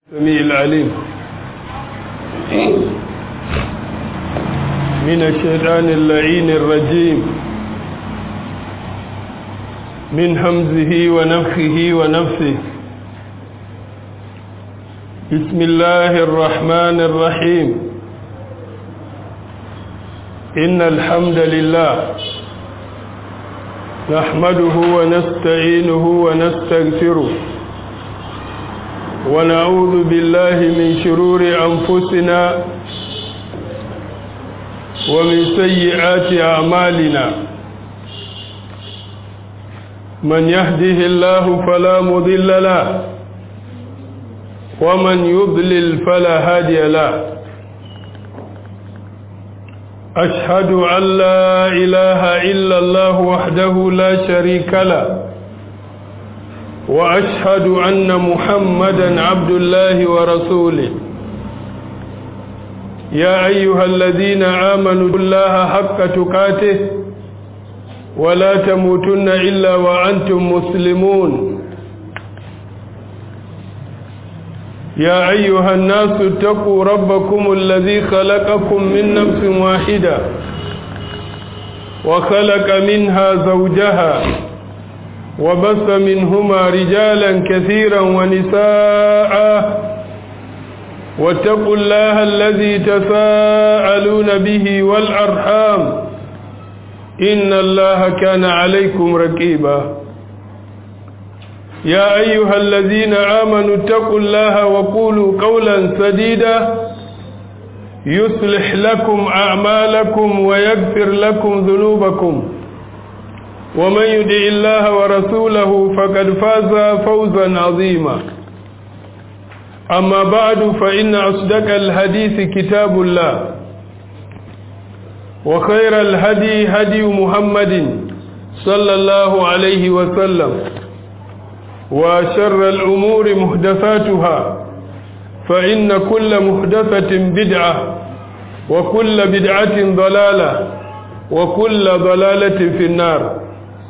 السميع العليم من الشيطان اللعين الرجيم من همزه ونفخه ونفسه بسم الله الرحمن الرحيم إن الحمد لله نحمده ونستعينه ونستغفره ونعوذ بالله من شرور أنفسنا ومن سيئات أعمالنا من يهده الله فلا مضل له ومن يضلل فلا هادي له أشهد أن لا إله إلا الله وحده لا شريك له وأشهد أن محمدا عبد الله ورسوله يا أيها الذين آمنوا الله حق تقاته ولا تموتن إلا وأنتم مسلمون يا أيها الناس اتقوا ربكم الذي خلقكم من نفس واحدة وخلق منها زوجها وبث منهما رجالا كثيرا ونساء واتقوا الله الذي تساءلون به والأرحام إن الله كان عليكم رقيبا يا أيها الذين آمنوا اتقوا الله وقولوا قولا سديدا يصلح لكم أعمالكم ويغفر لكم ذنوبكم ومن يدع الله ورسوله فقد فاز فوزا عظيما أما بعد فإن أصدق الحديث كتاب الله وخير الهدي هدي محمد صلى الله عليه وسلم وشر الأمور محدثاتها فإن كل محدثة بدعة وكل بدعة ضلالة وكل ضلالة في النار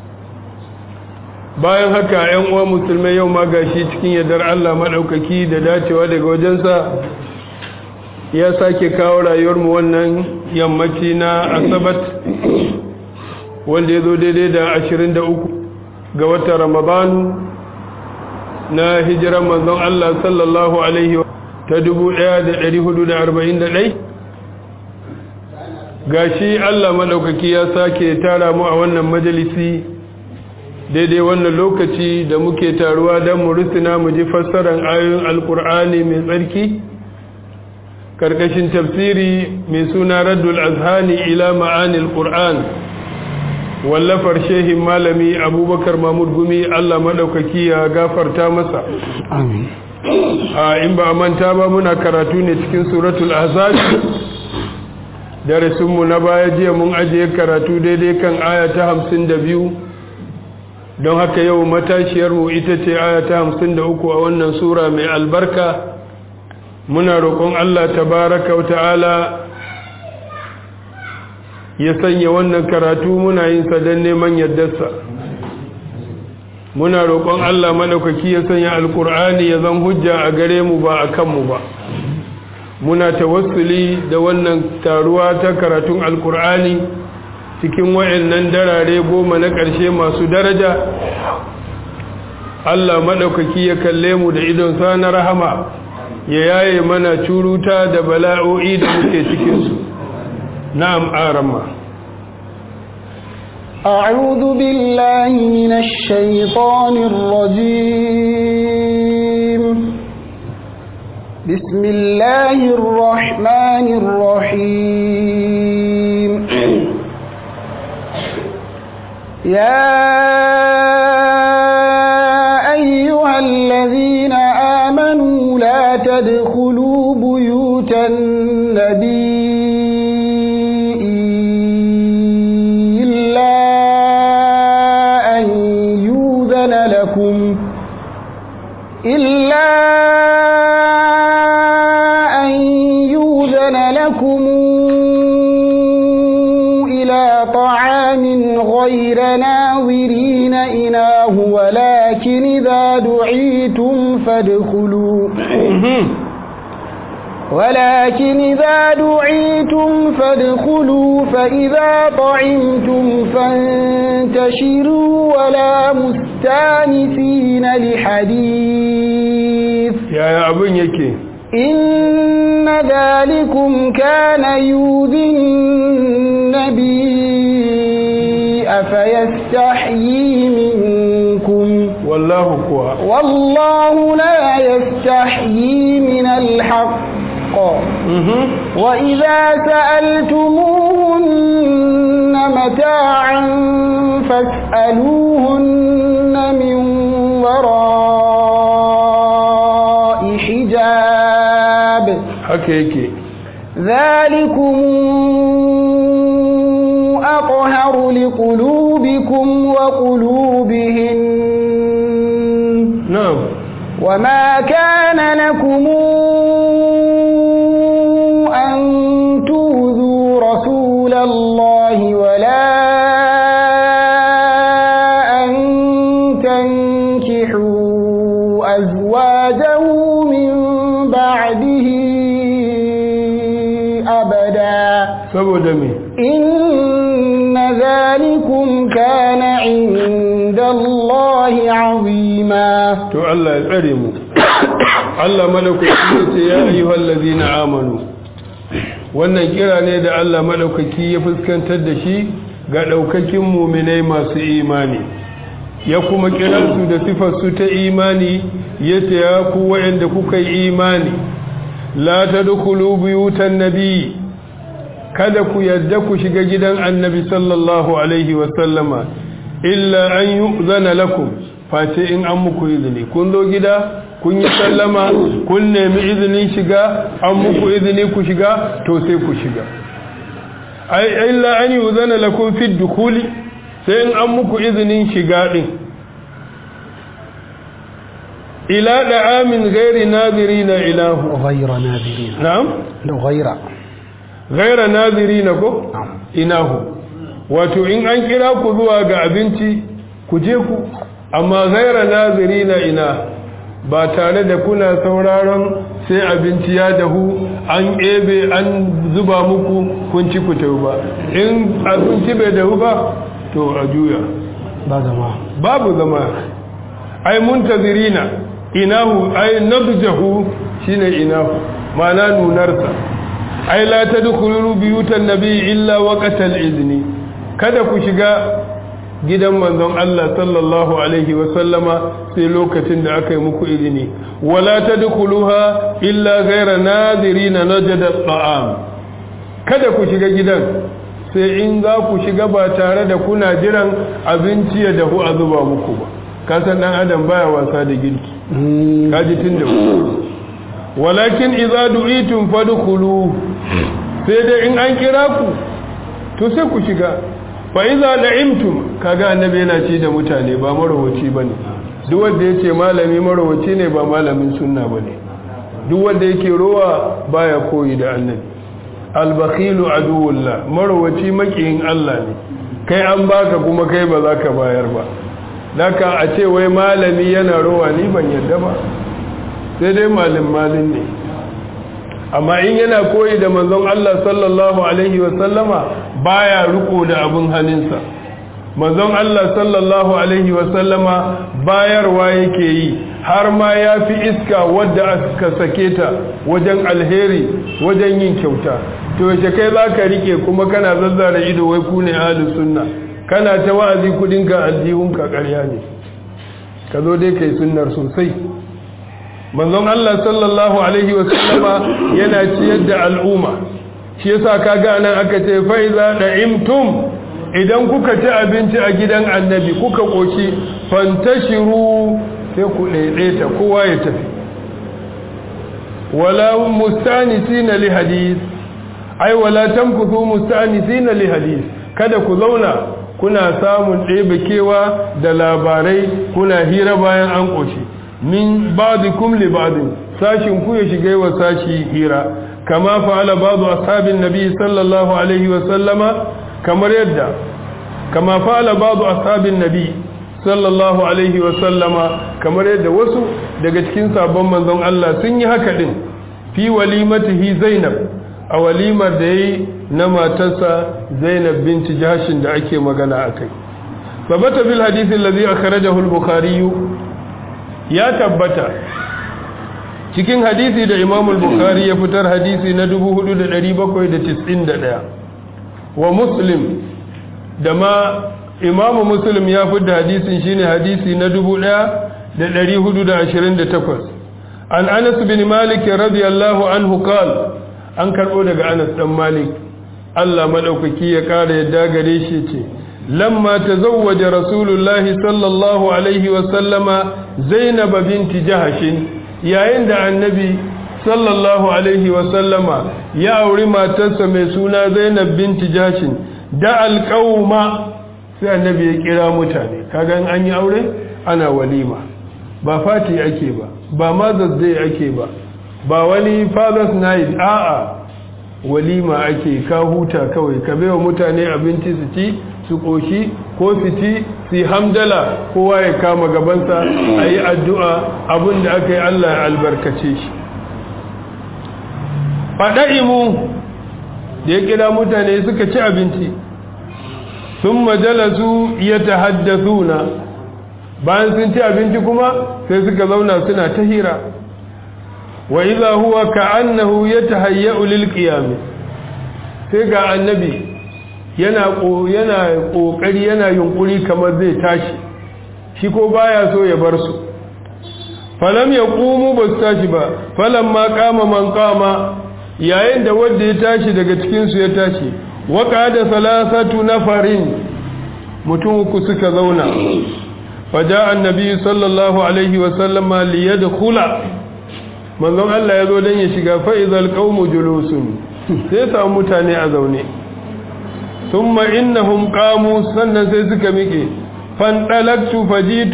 bayan haka ‘yan uwa musulmai yau ma gashi cikin yardar Allah maɗaukaki da dacewa daga wajensa ya sake kawo rayuwarmu wannan yammaci na asabat wanda ya zo daidai da 23 ga watan ramadanu na hijiran manzon Allah sallallahu alaihi ta 1441 gashi Allah maɗaukaki ya sake tara mu a wannan majalisi daidai wannan lokaci da muke taruwa don mu rusuna mu ji fassarar ayoyin alkur'ani mai tsarki karkashin tafsiri mai suna raddul azhani ila ma'anil qur'an wallafar shehin malami abubakar mahmud gumi allah maɗaukaki ya gafarta masa a in ba manta ba muna karatu ne cikin suratul ahzab darasinmu na baya jiya mun ajiye karatu daidai kan aya ta hamsin da biyu don haka yau matashiyarmu ita ce aya ta hamsin da uku a wannan sura mai albarka muna roƙon Allah tabaraka wa ta'ala ya sanya wannan karatu muna yin sa don neman yardarsa muna roƙon Allah maɗaukaki ya sanya alƙur'ani ya zan hujja a gare mu ba a kanmu ba muna tawassuli da wannan taruwa ta karatun alƙur'ani cikin wayannan darare goma na ƙarshe masu daraja Allah maɗaukaki ya kalle mu da idon sa na rahama ya yaye mana curuta da bala'o'i da muke cikinsu na'am arama أعوذ بالله من الشيطان الرجيم بسم الله الرحمن الرحيم يا أيها الذين آمنوا لا تدخلوا بيوت النبي إلا أن يوذن لكم إلا أن يوذن لكم إلى طعام غير ناظرين إناه ولكن إذا دعيتم فادخلوا ولكن إذا دعيتم فادخلوا فإذا طعمتم فانتشروا ولا مستانسين لحديث يا يا أبن يكي إن ذلكم كان يؤذي النبي فيستحيي منكم والله كوا والله لا يستحيي من الحق وإذا سألتموهن متاعا فاسألوهن من وراء حجاب haka yake ذلكم أطهر لقلوبكم وقلوبهن na'am وما كان لكم أن تؤذوا رسول الله ولا أن تنكحوا أزواجه من بعده أبدا saboda me إن ذلكم كان عند الله عظيما to Allah ya tsare mu Allah madaukaki ce ya ayyuhal ladina amanu wannan kira ne da Allah madaukaki ya fuskantar da shi ga daukakin mu'minai masu imani ya kuma kira su da sifar su ta imani yace ya ku wa'anda kuka yi imani la tadkhulu buyutan nabi kada ku yadda ku shiga gidan annabi sallallahu alaihi wa sallama illa an yu'zana lakum face in an muku izini kun zo gida kun yi sallama kun nemi izinin shiga an muku izini ku shiga to sai ku shiga ai illa an yuzana lakum fi dukhuli sai in an muku izinin shiga din ila da'amin ghairi nadirina ilahu غير ناذرين na'am غير ghaira nadirina ko inahu wato in an kira ku zuwa ga abinci ku je ku amma ghaira nazirina ina ba tare da kuna sauraron sai abinci ya dahu an ebe an zuba muku kun ci ku tafi ba in abinci bai dahu ba to a juya ba zama babu zama ai muntazirina inahu ai nadjahu shine inahu ma'ana nunarsa ai la tadkhulu biyutan nabi illa waqtal izni kada ku shiga gidan manzon Allah sallallahu alaihi wa sallama sai lokacin da aka yi muku izini wala tadkhuluha illa ghayra nadirina najada ta'am kada ku shiga gidan sai in za ku shiga ba tare da kuna jiran abinci ya dahu a zuba muku ba kasan dan adam baya wasa da girki kaji tun da walakin idza du'itum fadkhulu sai dai in an kira ku to sai ku shiga fa idza da'imtum kaga annabi yana ci da mutane ba marawaci bane duk wanda yace malami marawaci ne ba malamin sunna bane duk wanda yake rowa baya koyi da annabi albakhilu aduwullah marawaci makiyin Allah ne kai an baka kuma kai ba za ka bayar ba daka a ce wai malami yana rowa ni ban yadda ba sai dai malin malin ne amma in yana koyi da manzon Allah sallallahu alaihi wa sallama baya riko da abin hannunsa manzon Allah sallallahu alaihi wa sallama bayarwa yake yi har ma ya fi iska wadda aka sake ta wajen alheri wajen yin kyauta to yace kai za ka rike kuma kana zazzara ido wai ku ne ahlus sunna kana ta wa'azi kudinka aljihunka ƙarya ne ka zo dai kai sunnar sosai manzon Allah sallallahu alaihi wa sallama yana ciyar da al'umma shi yasa kaga nan aka ce fa iza da'imtum idan kuka ci abinci a gidan annabi kuka koshi fantashiru sai ku daidaita kowa ya tafi wala mustanisina li hadith ai wala tamkuthu mustanisina li hadith kada ku zauna kuna samun ɗebe kewa da labarai kuna hira bayan an ƙoshi min ba'dikum li ba'din sashin ku ya shiga wa sashi hira kama fa'ala ba'du ashabin nabi sallallahu alaihi wa sallama kamar yadda kama fa'ala ba'du ashabin nabi sallallahu alaihi wa sallama kamar yadda wasu daga cikin sabon manzon Allah sun yi haka din fi walimatihi Zainab a walimar da yayi na matarsa Zainab binti Jahshin da ake magana akai babata bil hadith alladhi akhrajahu al-Bukhari ya tabbata cikin hadisi da Imam al-Bukhari ya fitar hadisi na 4791 wa Muslim da ma Imam Muslim ya fitar hadisin shine hadisi na 1428 an Anas bin Malik radiyallahu anhu qala an karbo daga Anas dan Malik Allah madaukaki ya kara yadda gare shi ce lamma tazawwaja rasulullahi sallallahu alaihi wa sallama Zainab binti Jahshin yayin da annabi sallallahu alaihi wasallama ya auri matarsa mai suna zainab binti jashin da alƙauma sai annabi ya kira mutane kagan an yi aure ana walima ba fati ake ba ba mother's day ake ba ba wani father's night a'a walima ake ka huta kawai ka baiwa mutane abinci su ci su ƙoshi ko su ci su yi hamdala kowa ya kama gabansa a yi addu'a abin da aka yi Allah ya albarkace shi faɗa'imu da ya kira mutane suka ci abinci sun majalasu ya ta haddasuna bayan sun ci abinci kuma sai suka zauna suna ta hira wa iza huwa ka annahu ya ta hayya'u lil sai ga annabi yana yana kokari yana yunkuri kamar zai tashi shi ko baya so ya bar su falam yaqumu bas tashi ba falam ma qama man qama yayin da wanda ya tashi daga cikin su ya tashi wa qada salasatu nafarin mutum uku suka zauna faja annabi sallallahu alaihi wa sallama liyadkhula manzon Allah ya zo dan ya shiga fa idhal qaumu julusun sai samu mutane a zaune ثم إنهم قاموا سنة سيسك ميكي فانطلقت فجيت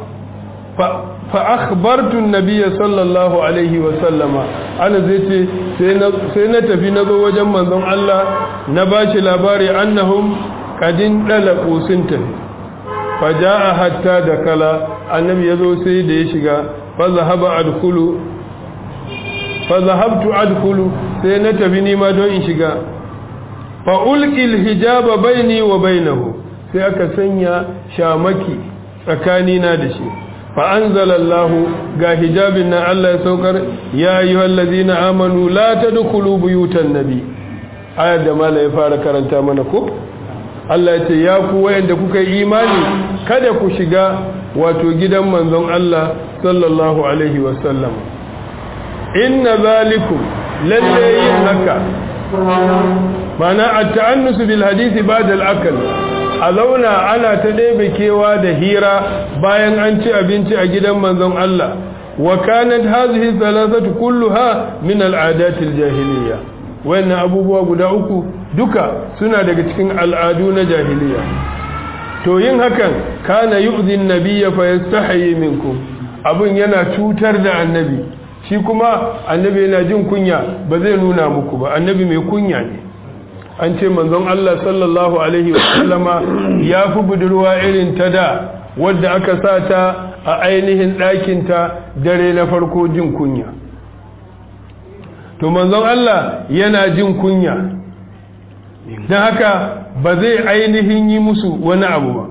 فأخبرت النبي صلى الله عليه وسلم أنا زيتي سينة في نظر وجمع ذن الله نباش لباري أنهم قد انطلقوا سنة فجاء حتى دخل النبي يزو سيد يشغى فذهب أدخل فذهبت أدخل سينة في نيما دون إشغى fa'ulƙil hijaba baini wa bainahu sai aka sanya shamaki tsakanina da shi fa'anzalallahu ga hijabin na Allah ya saukar ya yi wallazi na amanu la ta dukulu buyutan nabi ayar da mala ya fara karanta mana ko Allah ya ce ya ku wayanda kuka yi imani kada ku shiga wato gidan manzon Allah sallallahu alaihi wasallam inna zalikum lalle yin haka mana a ta'annusu bil hadisi ba da al'akal a zauna ana ta ɗebe kewa da hira bayan an ci abinci a gidan manzon Allah wa kanat hazihi salasatu kulluha min al'adatil jahiliya wannan abubuwa guda uku duka suna daga cikin al'adu na jahiliya to yin hakan kana yu'zin nabiyya fa yastahi minkum abun yana cutar da annabi shi kuma annabi yana jin kunya ba zai nuna muku ba annabi mai kunya ne an ce manzon Allah sallallahu alaihi wasallama ya fi budurwa irin ta da wadda aka sa ta a ainihin ɗakinta dare na farko jin kunya to manzon Allah yana jin kunya don haka ba zai ainihin yi musu wani abu ba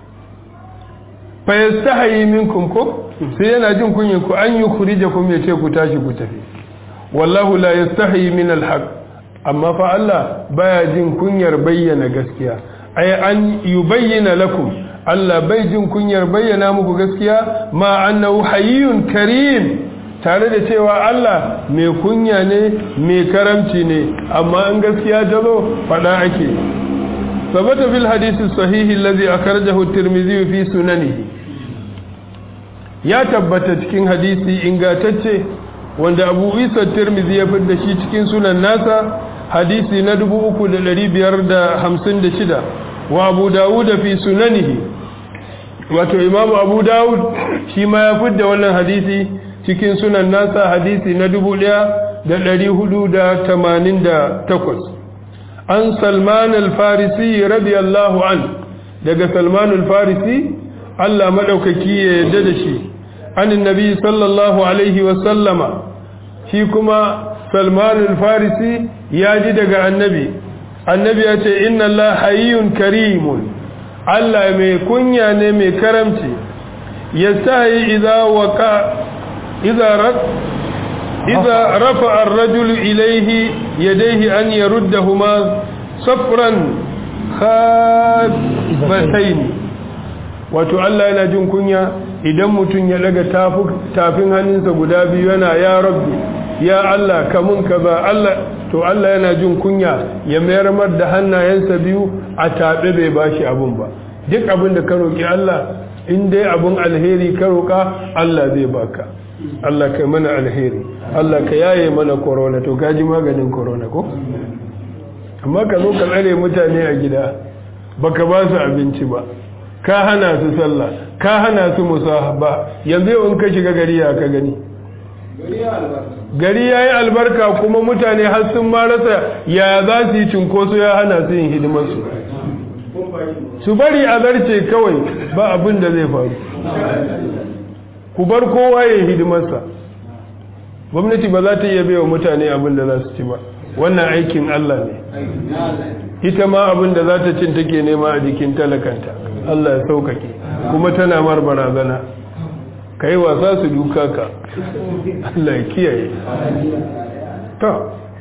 fa yastahi minkum ko sai yana jin kunyin ku an yi khurijakum ya ce ku tashi ku tafi wallahu la yastahi min alhaq amma fa Allah baya jin kunyar bayyana gaskiya ay an yubayyana lakum Allah bai jin kunyar bayyana muku gaskiya ma annahu hayyun karim tare da cewa Allah mai kunya ne mai karamci ne amma in gaskiya ta zo fada ake sabata fil hadisi sahihi allazi akhrajahu at-tirmidhi fi sunanihi ya tabbata cikin hadisi ingantacce wanda Abu Isa Tirmidhi ya fidda shi cikin sunan nasa hadisi na 3556 wa Abu Dawud fi sunanihi wato Imam Abu Dawud shi ma ya fidda wannan hadisi cikin sunan nasa hadisi na 1488 an Salman al-Farisi radiyallahu an daga Salman al-Farisi Allah madaukaki ya yarda da shi anin nabi sallallahu alaihi wasallama shi kuma salmanul farisi ya ji daga annabi annabi ya ce inna Allah hayyun karimun Allah mai kunya ne mai karamci yastahi idza waqa idza rak idza rafa'a ar-rajul ilayhi yadayhi an yaruddahuma safran khabatayn wato Allah yana jin kunya idan mutum ya daga tafin hannunsa guda biyu yana ya rabbi ya Allah kamun kaza Allah to Allah yana jin kunya ya mayar mar da hannayensa biyu a taɓe bai bashi abun ba duk abin da ka roƙi Allah in dai abun alheri ka roƙa Allah zai baka Allah kai mana alheri Allah ka yaye mana corona to gaji maganin corona ko amma ka zo ka tsare mutane a gida baka ba su abinci ba ka hana su sallah ka hana su musahaba yanzu yau in ka shiga gari ya ka gani gari ya yi albarka kuma mutane har sun ma rasa ya za su yi cinkoso ya hana su yin hidimarsu su bari a zarce kawai ba abin da zai faru ku bar kowa ya hidimarsa gwamnati ba za ta iya baiwa mutane abin da za su ci ba wannan aikin Allah ne ita ma abin da za ta cin take nema a jikin talakanta Allah ya saukake kuma tana mar barazana ka yi wasa su duka ka Allah ya kiyaye ta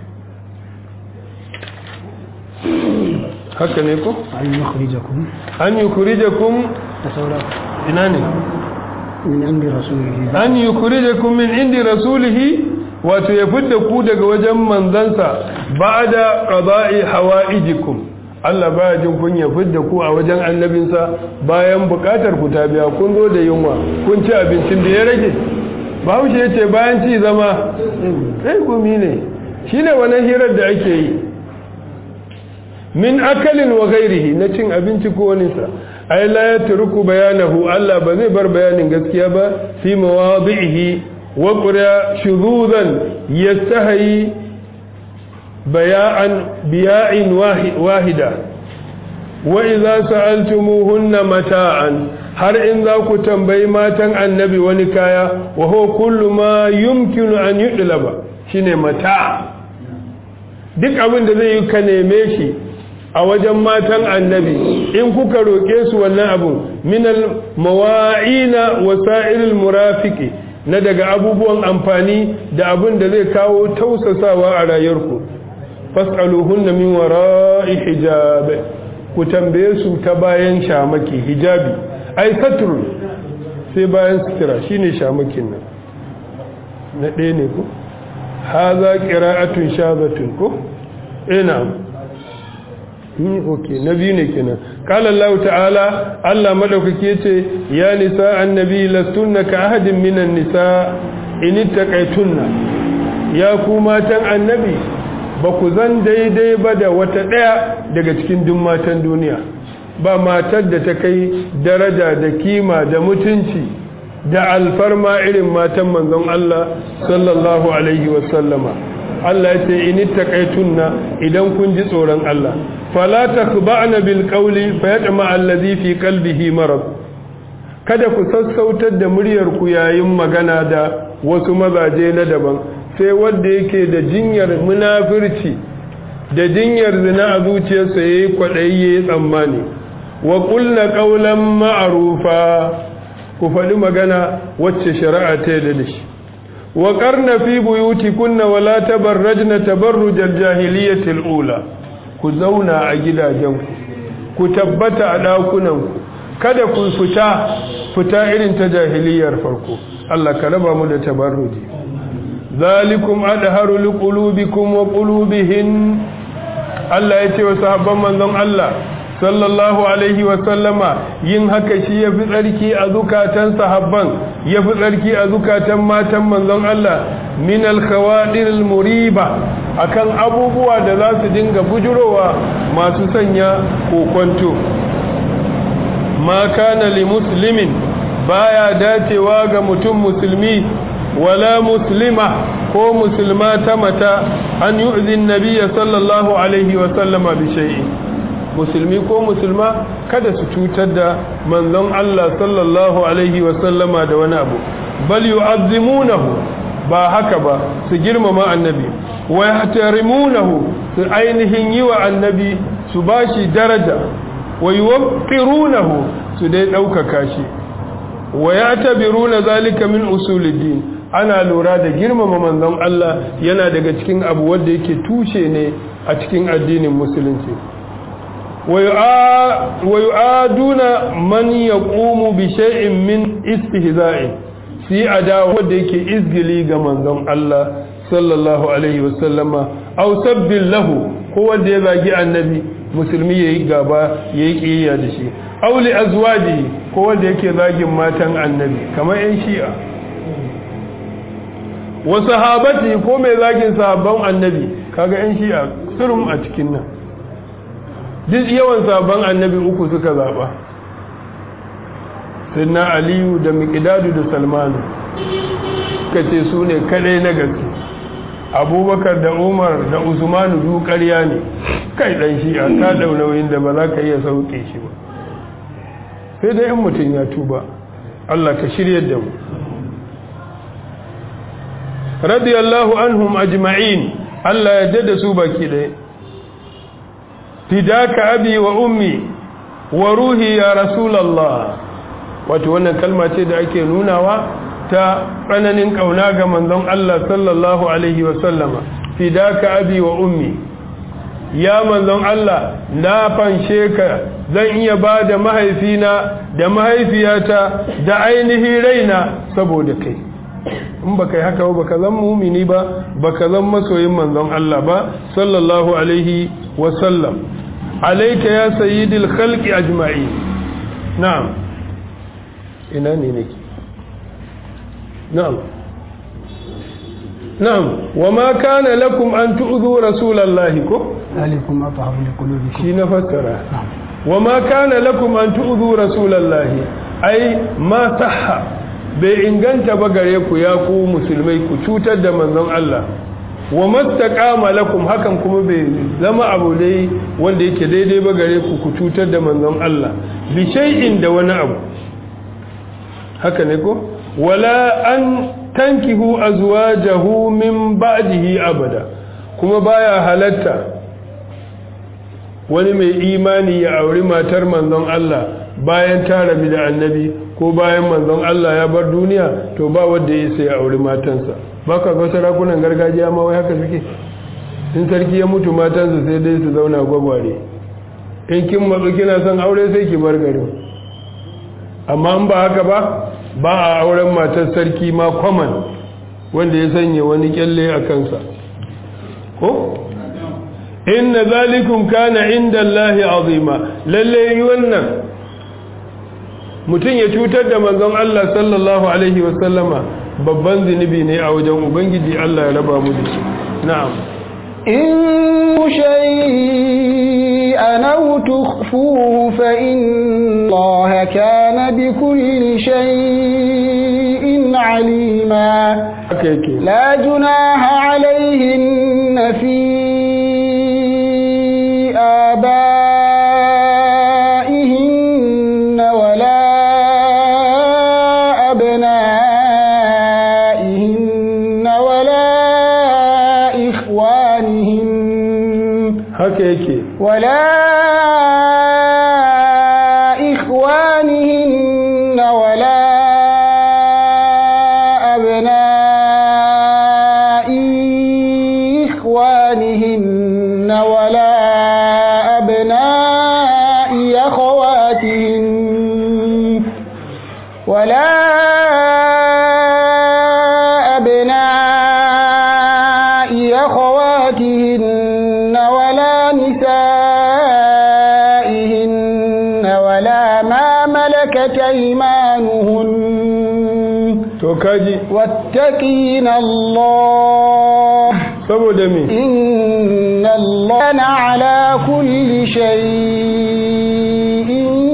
haka ne ko? an yi kurijakun an yi kurijakun da saura ina ne min indi rasulihi an yi kurijakun min indi rasulihi wato ya fidda ku daga wajen manzansa ba da ƙaza'i hawa'ijikum Allah baya jin kun ya fidda ku a wajen annabinsa bayan bukatar ku ta biya kun zo da yunwa kun ci abincin da ya rage bahaushe ya ce bayan ci zama sai gumi ne shi ne wani hirar da ake yi min akalin wa gairihi na cin abinci ko waninsa ai la ya turku bayanahu Allah ba zai bar bayanin gaskiya ba fi mawadihi wa qura shuzuzan yastahi baya'an biya'in wahida wa idza sa'altumuhunna mata'an har in za ku tambayi matan annabi wani kaya wa huwa kullu ma yumkinu an yudlaba shine mata duk abin da zai yi ka neme shi a wajen matan annabi in kuka roƙe su wannan abun minal mawa'ina wasa'ilul murafiqi na daga abubuwan amfani da abin da zai kawo tausasawa a rayuwarku fas'aluhunna min wara'i hijab ku tambaye su ta bayan shamaki hijabi ai satrun sai bayan sutura shine shamakin nan na ɗaya ne ko haza qira'atun shazatun ko ina ni okay na biyu ne kenan qala Allah ta'ala Allah madaukake yace ya nisa annabi lastunna ka ahadin minan nisa in ittaqaytunna ya ku matan annabi ba ku zan daidai ba da wata ɗaya daga cikin duk matan duniya ba matar da ta kai daraja da kima da mutunci da alfarma irin matan manzon Allah sallallahu alaihi wasallama Allah ya ce in taqaitunna idan kun ji tsoron Allah fala takba'na bil qawli fayatma allazi fi qalbihi marad kada ku sassautar da muryar ku yayin magana da wasu mazaje na daban sai wanda yake da jinyar munafirci da jinyar zina a zuciyarsa yayi kwadayi yayi tsammani wa qulna qawlan ma'rufa ku faɗi magana wacce shari'a ta yarda da shi wa qarna fi buyutikunna wa la tabarrajna tabarrujal jahiliyatil ula ku zauna a gidajenku ku tabbata a ɗakunanku kada ku fita fita irin ta jahiliyar farko Allah ka raba mu da tabarruji zalikum adharu liqulubikum wa qulubihin Allah ya ce wa sahabban manzon Allah sallallahu alaihi wa sallama yin haka shi yafi tsarki a zukatan sahabban yafi tsarki a zukatan matan manzon Allah min al-khawadir al-muriba akan abubuwa da za su dinga bujurowa masu sanya kokonto ma kana li muslimin baya dacewa ga mutum musulmi wala muslima ko musulma ta mata an yu'zi nabiyya sallallahu alaihi wa sallama bi shay'in musulmi ko musulma kada su cutar da manzon Allah sallallahu alaihi wa sallama da wani abu bal yu'azzimunahu ba haka ba su girmama annabi wa yahtarimunahu su ainihin yi wa annabi su bashi daraja wa yuwaqqirunahu su dai ɗaukaka shi wa yatabiruna zalika min usuliddin ana lura da girmama manzon Allah yana daga cikin abu wanda yake tushe ne a cikin addinin musulunci wa yu'aduna man yaqumu bi shay'in min istihza'i si adawa wanda yake izgili ga manzon Allah sallallahu alaihi wasallama aw sabbil lahu ko wanda ya zagi annabi musulmi yayi gaba yayi kiyaya da shi aw li azwajihi ko wanda yake zagin matan annabi kamar yan shi'a wa sahabati ko mai zagin sahabban annabi kaga yan shi'a surum a cikin nan duk yawan sahabban annabi uku suka zaba sayyidina aliyu da miqdadu da salmanu kace su ne kadai na gaske abubakar da umar da usmanu duk ƙarya ne kai dan shi'a ka dau nauyin da ba za ka iya sauke shi ba sai dai in mutum ya tuba Allah ka shiryar da mu radiyallahu anhum ajma'in Allah ya dada su baki ɗaya fidaka abi wa ummi wa ruhi ya rasulallah wato wannan kalma ce da ake nunawa ta tsananin ƙauna ga manzon Allah sallallahu alaihi wa sallama fidaka abi wa ummi ya manzon Allah na fanshe ka zan iya ba da mahaifina da mahaifiyata da ainihin raina saboda kai in baka yi haka ba baka zan mumini ba baka zan masoyin manzon Allah ba sallallahu alaihi wa sallam alayka ya sayyidil khalqi ajma'in na'am ina ne nake na'am na'am wa ma kana lakum an tu'dhu rasulallahi ko ذلكم أطهر لقلوبكم shi na fassara wa ma kana lakum an tu'dhu rasulallahi ai ma sahha bai inganta ba gare ku ya ku musulmai ku cutar da manzon Allah wa mastaqama lakum hakan kuma bai zama abu dai wanda yake daidai ba gare ku ku cutar da manzon Allah bi shay'in da wani abu haka ne ko wala an tankihu azwajahu min ba'dihi abada kuma baya halatta wani mai imani ya auri matar manzon Allah bayan ta rabi da annabi ko bayan manzon Allah ya bar duniya to ba wanda ya sai auri matansa ba ka ga sarakunan gargajiya ma wai haka suke in sarki ya mutu matansa sai dai su zauna gwagware in kin matsu kina son aure sai ki bar garin amma in ba haka ba ba a auren matar sarki ma kwaman wanda ya sanya wani kyalle a kansa ko inna zalikum kana inda Allahi azima lalle wannan mutum ya cutar da manzon Allah sallallahu alaihi wasallama babban zunubi ne a wajen ubangiji Allah ya raba mu da shi na'am إن شيئا أو تخفوه فإن الله كان بكل شيء عليما haka yake لا جناح عليهن في آبائهن ولا أبنائهن ولا إخوانهن haka yake ولا إخوانهن ولا أبناء إخوانهن ولا أبناء أخواتهن ولا أبناء أخواتهن ولا نسائهن ولا ما ملكت أيمانهن to kaji واتقين الله saboda me إن الله كان على كل شيء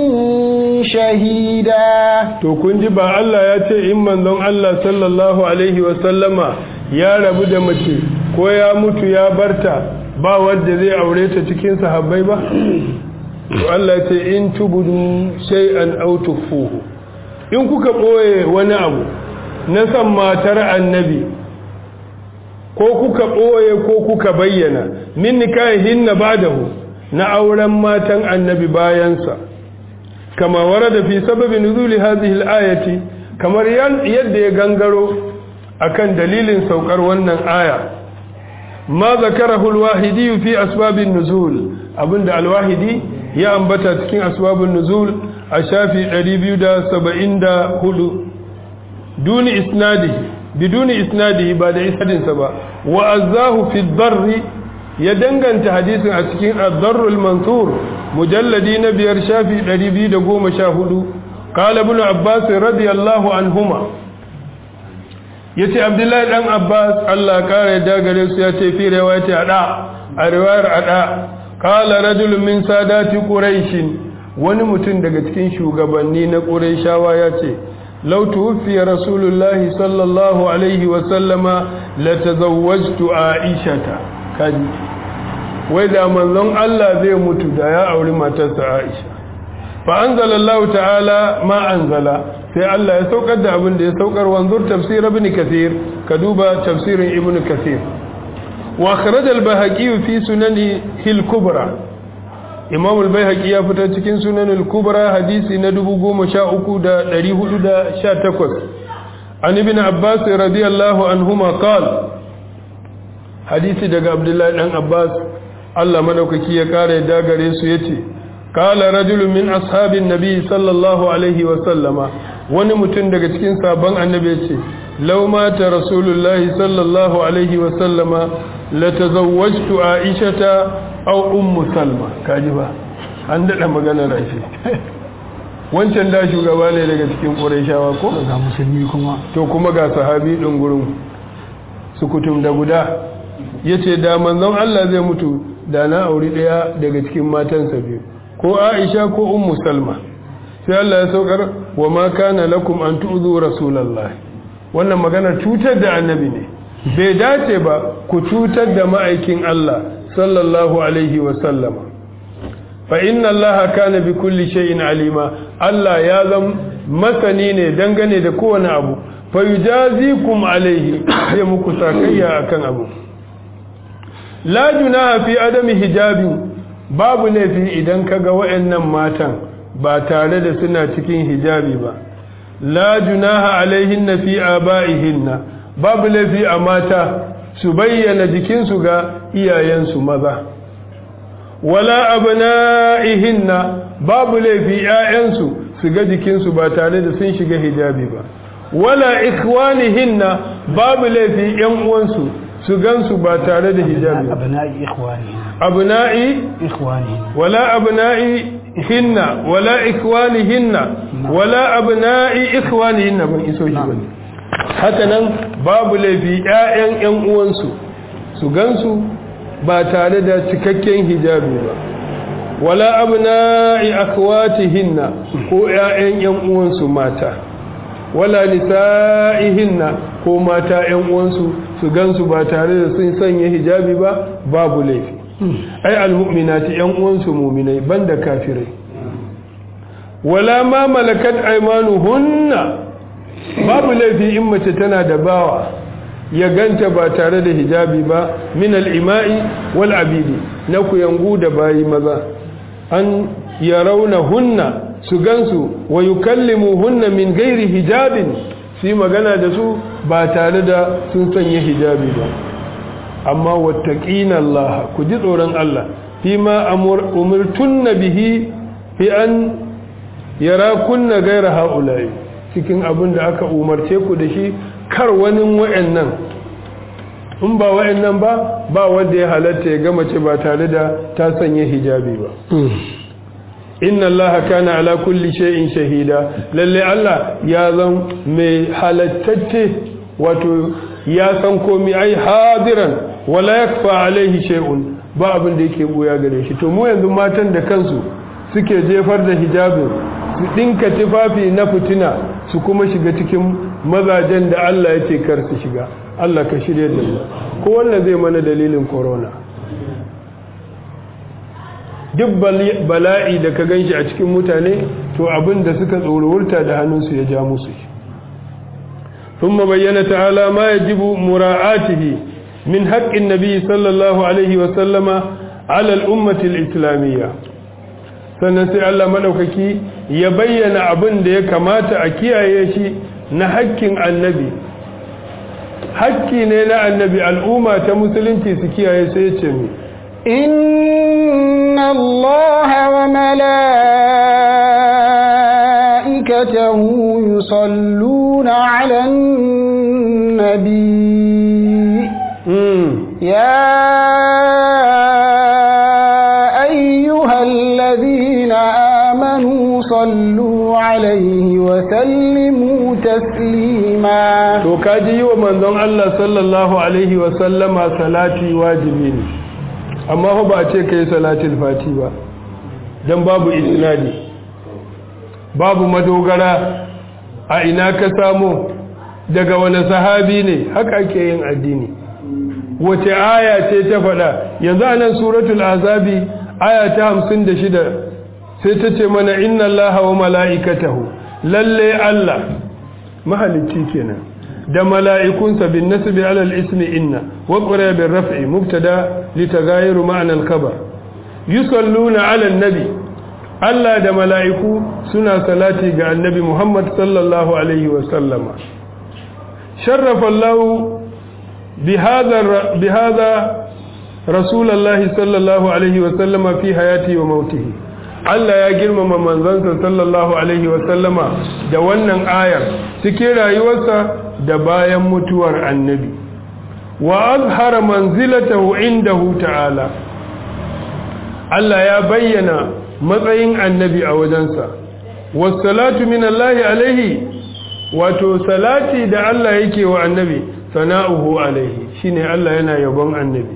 شهيدا to kun ji ba Allah ya ce in manzon Allah sallallahu alaihi wasallama ya rabu da mace ko ya mutu ya barta ba wanda zai aure ta cikin sahabbai ba to Allah ya ce in tubudu shay'an aw tukhfuhu in kuka boye wani abu na san matar annabi ko kuka ɓoye ko kuka bayyana min nikahin na badahu na auren matan annabi bayansa kama warada fi sababin nuzuli hadhihi al-ayati kamar yadda ya gangaro akan dalilin saukar wannan aya ma zakarahu al-wahidi fi asbabin nuzul abinda al-wahidi ya ambata cikin asbabun nuzul a shafi 274 duni isnadihi biduni isnadihi ba da isnadinsa ba wa azahu fi darri ya danganta hadisin a cikin ad-darrul mansur mujalladi na biyar shafi 214 qala ibn abbas radiyallahu anhuma yace abdullahi dan abbas Allah kare da gare su yace fi riwayati ada a riwayar ada qala rajulun min sadati quraish wani mutum daga cikin shugabanni na quraishawa yace law tuwfiya rasulullahi sallallahu alaihi wa sallama latazawwajtu aishata kaji wai da manzon Allah zai mutu da ya auri matarsa Aisha fa anzalallahu ta'ala ma anzala sai Allah ya saukar da abin da ya saukar wanzur tafsir ibn kathir ka duba tafsirin ibn kathir wa akhraj al-bahaqi fi sunani al-kubra imam al-bayhaqi ya fitar cikin sunan al-kubra hadisi na 13418 an ibn abbas radiyallahu anhuma qala hadisi daga abdullahi dan abbas Allah madaukaki ya kare dagare su yace qala rajulun min ashabin nabi sallallahu alaihi wa sallama wani mutum daga cikin sabon annabi yace law mata rasulullahi sallallahu alaihi wa sallama la tazawwajtu aishata aw ummu salma kaji ba an dada magana rashi wancan da shugaba ne daga cikin qurayshawa ko ga musulmi kuma to kuma ga sahabi din gurin sukutum da guda yace da manzon Allah zai mutu da na auri daya daga cikin matansa biyu ko Aisha ko Ummu Salma sai Allah ya saukar wa ma kana lakum an tu'zu rasulullahi wannan magana cutar da annabi ne bai dace ba ku cutar da ma'aikin Allah sallallahu alaihi wa sallama fa inna Allah kana bi kulli shay'in alima Allah ya zam masani ne dangane da kowane abu fa yujazikum alaihi ya muku sakayya akan abu la junaha fi adami hijabi babu laifi idan kaga wayannan matan ba tare da suna cikin hijabi ba la junaha alaihinna fi abaihinna babu laifi a mata su bayyana jikinsu ga iyayensu maza wala abna'ihinna babu laifi ƴaƴansu su ga jikinsu ba tare da sun shiga hijabi ba wala ikhwanihinna babu laifi ƴan uwansu su gansu ba tare da hijabi abna'i ikhwani abna'i ikhwani wala abna'i hinna wala ikhwani hinna wala abna'i ikhwani hinna ban iso shi bane haka nan babu laifi ƴaƴan ƴan uwansu su gansu ba tare da cikakken hijabi ba wala abna'i akhwatihinna ko ƴaƴan ƴan uwansu mata wala nisa'ihinna ko mata ƴan uwansu su gansu ba tare da sun sanya hijabi ba babu laifi ai almu'minati ƴan uwansu mu'minai banda kafirai wala ma malakat aymanuhunna babu laifi in mace tana da bawa ya ganta ba tare da hijabi ba min al-ima'i wal abidi na kuyangu da bayi maza an yarawna hunna su gansu wa yukallimu hunna min gairi hijabin su magana da su ba tare da sun sanya hijabi ba amma wattaqina Allah ku ji tsoron Allah fi ma umurtunna bihi fi an yarakunna gaira haula'i cikin abin da aka umarce ku da shi kar wani wa'annan in ba wa'annan ba ba wanda ya halatta ya gama ce ba tare da ta sanya hijabi ba inna Allah kana ala kulli shay'in shahida lalle Allah ya zan mai halattacce wato ya san komai ai hadiran wala yakfa alaihi shay'un ba abin da yake buya gare shi to mu yanzu matan da kansu suke jefar da hijabin su dinka tufafi na fitina su kuma shiga cikin mazajen da Allah ya ce kar su shiga Allah ka shirye da mu ko wannan zai mana dalilin corona duk bala'i da ka ganshi a cikin mutane to abin da suka tsorowurta da hannunsu ya ja musu ثم بين تعالى ما يجب مراعاته من حق النبي صلى الله عليه وسلم على الأمة الإسلامية sannan sai Allah maɗaukaki ya bayyana abin da ya kamata a kiyaye shi na hakkin annabi hakki ne na annabi al'umma ta musulunci su kiyaye sai ya ce mi inna allaha wa mala'ikatahu yusalluna 'alan nabi ya الذين آمنوا صلوا عليه وسلموا تسليما to kaji yi wa manzon Allah sallallahu alaihi wa sallama salati wajibi ne amma ba a ce kai salatul fati ba dan babu isnadi babu madogara a ina ka samu daga wani sahabi ne haka ake yin addini wace aya ce ta faɗa yanzu anan suratul azabi aya ta hamsin da shida sai ta ce mana inna allaha wa mala'ikatahu lalle Allah mahalicci kenan da mala'ikunsa bin nasbi alal ismi inna wa qura bin raf'i mubtada litaghayiru ma'na al-khabar yusalluna ala nabi Allah da mala'iku suna salati ga annabi Muhammad sallallahu alaihi wa sallama sharrafa Allah bi hadha bi hadha رسول الله صلى الله عليه وسلم في حياته وموته Allah ya girmama manzansa sallallahu alaihi wasallama da wannan ayar cikin rayuwarsa da bayan mutuwar annabi wa azhara manzilatahu indahu ta'ala Allah ya bayyana matsayin annabi a wajensa wassalatu min Allah alaihi wato salati da Allah yake wa annabi sana'uhu alaihi shine Allah yana yabon annabi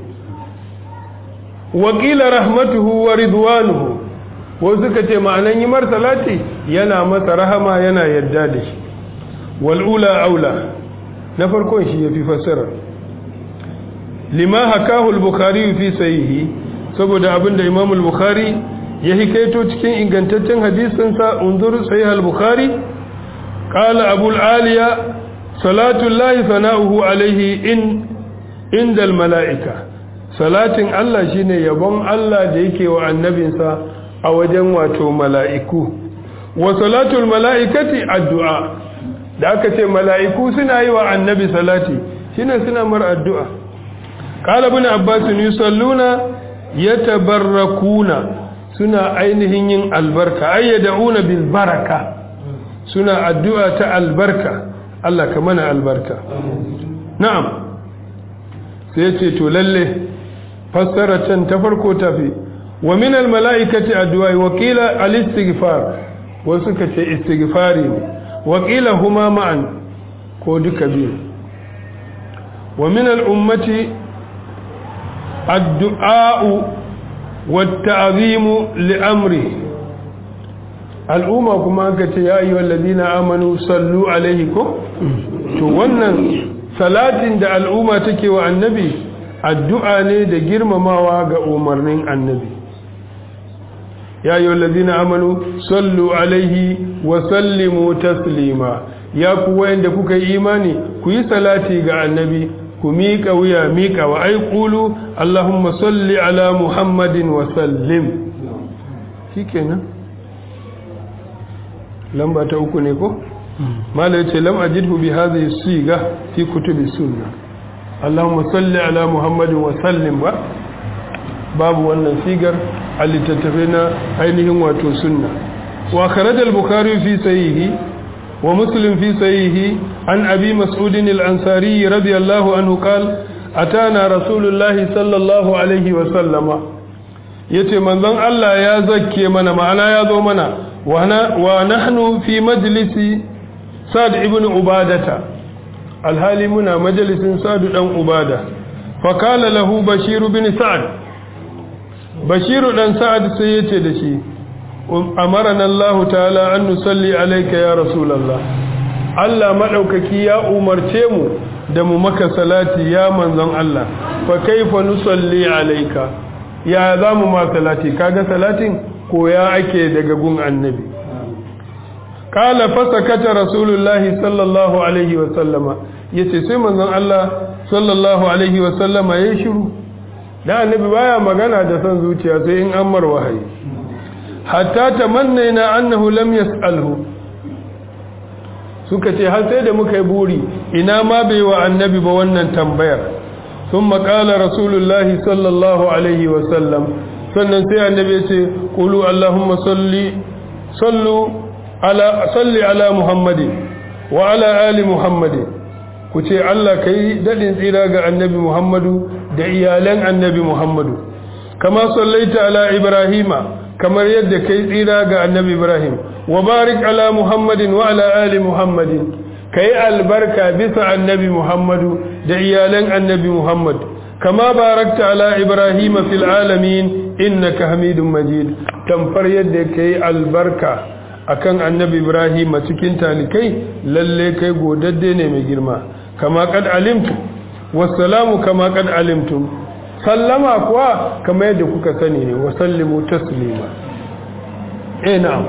wakila rahmatuhu wa ridwanuhu wasu suka ce ma'anan yi mar salati yana masa rahama yana yarda da shi wal'ula aula na farkon shi ya fi fassara lima hakahu al-bukhari fi sahihi saboda abinda imam al-bukhari ya hikaito cikin ingantaccen hadisin sa unzur sahih al-bukhari qala abu al-aliya salatu llahi sana'uhu alayhi in inda al-mala'ika salatin Allah shine yabon Allah da yake wa annabinsa a wajen wato mala'iku wa salatul mala'ikati addu'a da aka ce mala'iku suna yi wa annabi salati shine suna mar addu'a qala ibn abbas yusalluna yatabarrakuna suna ainihin yin albarka ayyaduna bil baraka suna addu'a ta albarka Allah ka mana albarka na'am sai ce to lalle fassara can ta farko tafi wa min al mala'ikati addu'a wa qila al istighfar wasu ka ce istighfari ne wa qila huma ma'an ko duka biyu wa min al ummati addu'a wa ta'zimu li amri al'umma kuma aka ce ya ayyuhal ladina amanu sallu alaihi ko to wannan salatin da al'umma take wa annabi addu'a ne da girmamawa ga umarnin annabi ya yi wallazina amanu sallu alaihi wa sallimu taslima ya ku wayanda kuka yi imani ku yi salati ga annabi ku miƙa wuya miƙa wa ai ƙulu allahumma salli ala muhammadin wa sallim shi kenan lamba ta uku ne ko? mala ya ce lam ajidhu bi hadhihi siga fi kutubi sunna Allahumma salli ala Muhammadin wa sallim ba babu wannan sigar a littattafai na ainihin wato sunna wa kharaja al-bukhari fi sahihi wa muslim fi sahihi an abi mas'ud al-ansari radiyallahu anhu qala atana rasulullah sallallahu alaihi wa sallama yace manzon Allah ya zakke mana ma'ana ya zo mana wa nahnu fi majlisi sa'd ibn ubadata alhali muna majalisin sa'd dan ubada fa kala lahu bashir bin sa'd bashir dan sa'd sai yace da shi amarana Allah ta'ala an nusalli alayka ya rasulullah Allah madaukaki ya umarce mu da mu maka salati ya manzon Allah fa kaifa nusalli alayka ya zamu ma salati kaga salatin koya ake daga gun annabi kala fasakata rasulullahi sallallahu alaihi wasallama ya ce sai manzon Allah sallallahu alaihi wasallama ya shiru da annabi baya magana da son zuciya sai in an mar wahayi hatta tamannaina annahu lam yas'alhu suka ce har sai da muka yi buri ina ma bai wa annabi ba wannan tambayar ثم قال رسول الله صلى الله عليه وسلم sannan sai annabi ya ce qulu allahumma salli sallu ala salli ala muhammadin wa ala ali muhammadin ku ce Allah kai dadin tsira ga annabi muhammadu da iyalan annabi muhammadu kama sallaita ala ibrahima kamar yadda kai tsira ga annabi ibrahim wa barik ala muhammadin wa ala ali muhammadin kai albarka bisa annabi muhammadu da iyalan annabi muhammad kama barakta ala ibrahima fil alamin innaka hamidun majid tamfar yadda kai albarka akan annabi ibrahim cikin talikai lalle kai godadde ne mai girma kama kad alimtu wassalamu kama kad alimtum sallama kuwa kama yadda kuka sani ne wa sallimu taslima eh na'am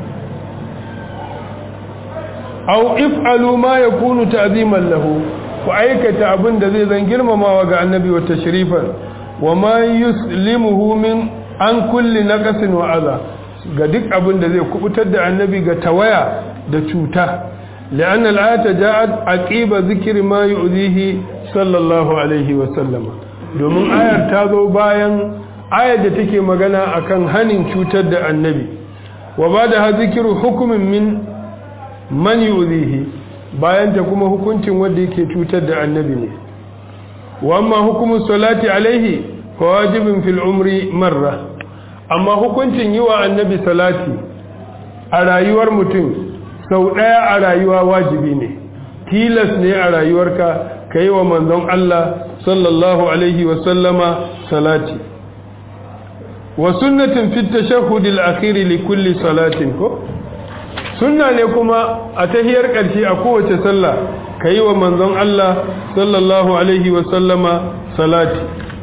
aw if'alu ma yakunu ta'ziman lahu ku aikata abin da zai zan girmamawa ga annabi wa tashrifan wa ma yuslimuhu min an kulli naqasin wa adha ga duk abin da zai kubutar da annabi ga tawaya da cuta لأن الآية جاءت عقيب ذكر ما يؤذيه صلى الله عليه وسلم domin ayar ta zo bayan ayar da take magana akan hanin cutar da annabi wa ba da zikiru hukumin min man yu'zihi bayan ta kuma hukuncin wanda yake cutar da annabi ne wa amma hukumun salati alaihi fa wajibin fil umri marra amma hukuncin yi wa annabi salati a rayuwar mutum sau ɗaya a rayuwa wajibi ne tilas ne a rayuwarka ka yi wa manzon Allah sallallahu alaihi wasallama salati wa sunnatin fit tashahhudil akhiri li kulli salatin ko sunna ne kuma a tahiyar ƙarshe a kowace sallah ka yi wa manzon Allah sallallahu alaihi wasallama salati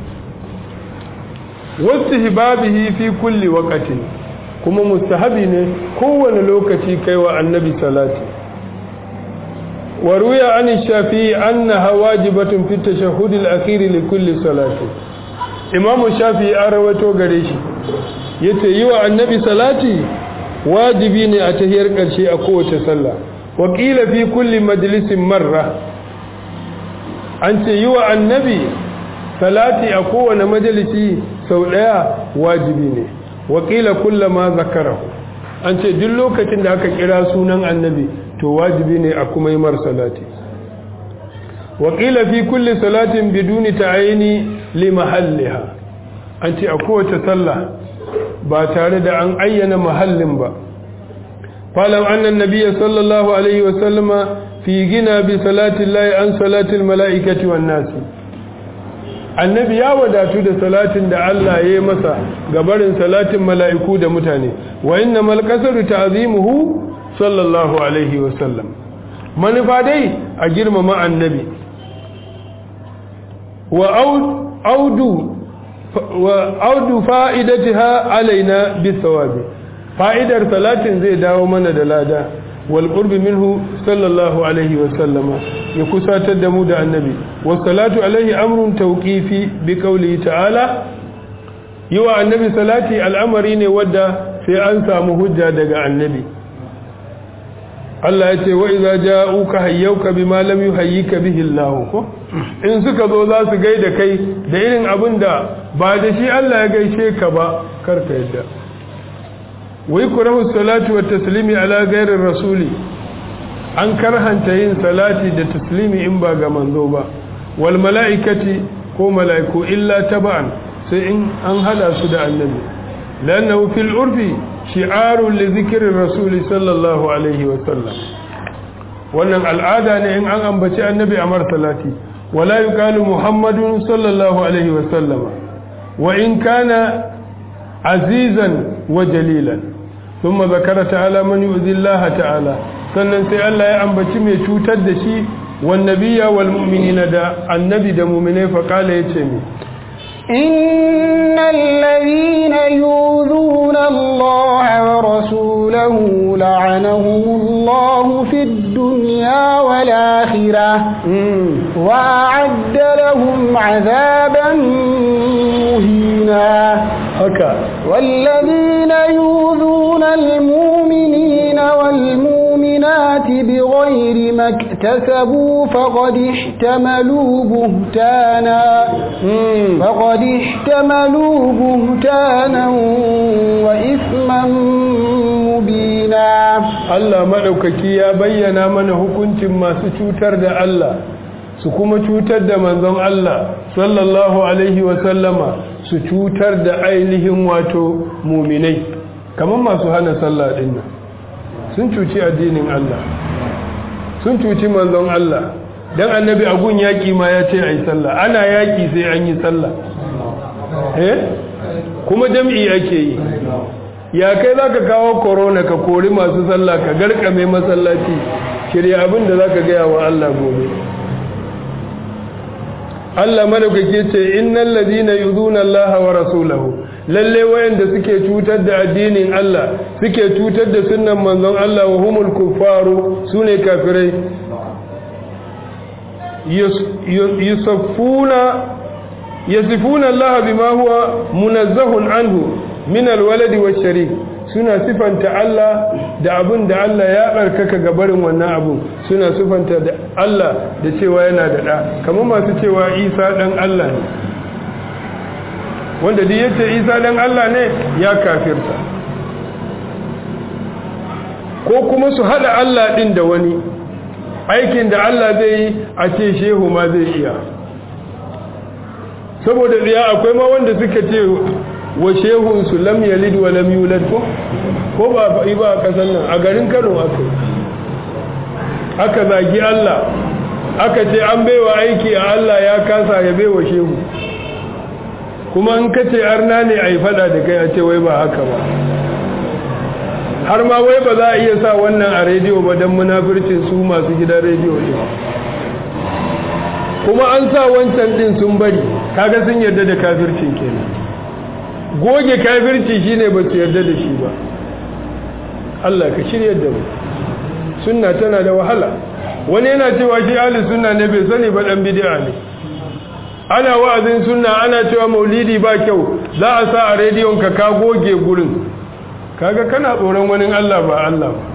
wasu hibabihi fi kulli waqatin kuma mustahabi ne kowane lokaci kai wa annabi salati wa ruya an shafi'i annaha wajibatun fi tashahhud al-akhir li kulli salati imam shafi'i an rawato gare shi yace yi wa annabi salati wajibi ne a tahiyar karshe a kowace sallah wa qila fi kulli majlisin marra an ce yi wa annabi salati a kowane majalisi sau daya wajibi ne wakila kullama zakarahu an ce duk lokacin da aka kira sunan annabi to wajibi ne a kuma yi mar salati wakila fi kulli salatin biduni ta'ayini li mahalliha an ce a kowace sallah ba tare da an ayyana mahallin ba falam annan nabiyya sallallahu alaihi wa sallama fi gina bi salati llahi an salatil mala'ikati wan nasi annabi ya wadatu da salatin da Allah ya yi masa gabarin salatin mala'iku da mutane wa inna malkasaru ta'zimuhu sallallahu alaihi wasallam manufa dai a girmama annabi wa audu wa audu fa'idatiha alaina bisawabi fa'idar salatin zai dawo mana da lada wal qurbi minhu sallallahu alaihi wasallama ya kusatar da mu da annabi wasalatu alaihi amrun tawqifi bi qawli ta'ala yiwa annabi salati al'amari ne wadda sai an samu hujja daga annabi Allah ya ce wa idza ja'uka hayyuka bima lam yuhayyika bihi Allah ko in suka zo za su gaida kai da irin abin da ba da shi Allah ya gaishe ka ba karka yadda wai kurahu salatu wa taslimi ala gairin rasuli an karhanta yin salati da taslimi in ba ga manzo ba wal mala'ikati ko mala'iku illa taba'an sai in an hada su da annabi lannahu fil urfi shi'arun li zikrir rasuli sallallahu alaihi wa sallam wannan al'ada ne in an ambaci annabi a mar salati wala yuqalu muhammadun sallallahu alaihi wa sallama wa in kana azizan wa jalilan ثم ذكر تعالى من يؤذي الله تعالى sannan sai Allah ya ambaci mai cutar da shi wan nabiyya wal mu'minina da annabi da mu'minai fa kala yace mi innal ladhina yu'dhuna Allah wa rasulahu لعنهم الله في الدنيا والآخرة وأعد لهم عذابا مهينا haka والذين يؤذون المؤمنين والمؤمنات بغير ما اكتسبوا فقد احتملوا بهتانا فقد احتملوا بهتانا وإثما مبينا Allah maɗaukaki ya bayyana mana hukuncin masu cutar da Allah su kuma cutar da manzon Allah sallallahu alaihi wasallama su cutar da ainihin wato muminai kamar masu hana sallah ɗin nan sun cuci addinin Allah sun cuci manzon Allah dan annabi agun yaƙi ma ya ce a yi sallah ana yaƙi sai an yi sallah eh kuma jam'i ake yi ya kai za ka kawo korona ka kori masu sallah ka garkame masallaci shirya abin da za ka gaya wa Allah gobe Allah madaukake ce innal ladina yuzuna Allah wa rasulahu lalle wayanda suke cutar da addinin Allah suke cutar da sunnan manzon Allah wa humul kuffaru sune kafirai yusaffuna yasifuna Allah bima huwa munazzahun anhu min alwaladi washarik suna sifanta Allah da abin da Allah ya barkaka ga barin wannan abu suna sifanta da Allah da cewa yana da da kamar masu cewa Isa dan Allah ne wanda duk yace Isa dan Allah ne ya kafirta ko kuma su hada Allah din da wani aikin da Allah zai yi a ce shehu ma zai iya saboda riya akwai ma wanda suka ce wa shehunsu lam yalid wa lam yulad ko ko ba fa'i ba a kasan nan a garin Kano aka aka zagi Allah aka ce an baiwa aiki a Allah ya kasa ya baiwa shehu kuma in ka ce arna ne a yi fada da kai a ce wai ba haka ba har ma wai ba za a iya sa wannan a rediyo ba don munafircin su masu gidan rediyo ne kuma an sa wancan din sun bari kaga sun yarda da kafircin kenan goge kafirci shine ba su yarda da shi ba Allah ka shirya da mu sunna tana da wahala wani yana cewa shi ahli sunna ne bai sani ba dan bid'a ne ana wa'azin sunna ana cewa maulidi ba kyau za a sa a rediyon ka ka goge gurin kaga kana tsoron wani Allah ba Allah ba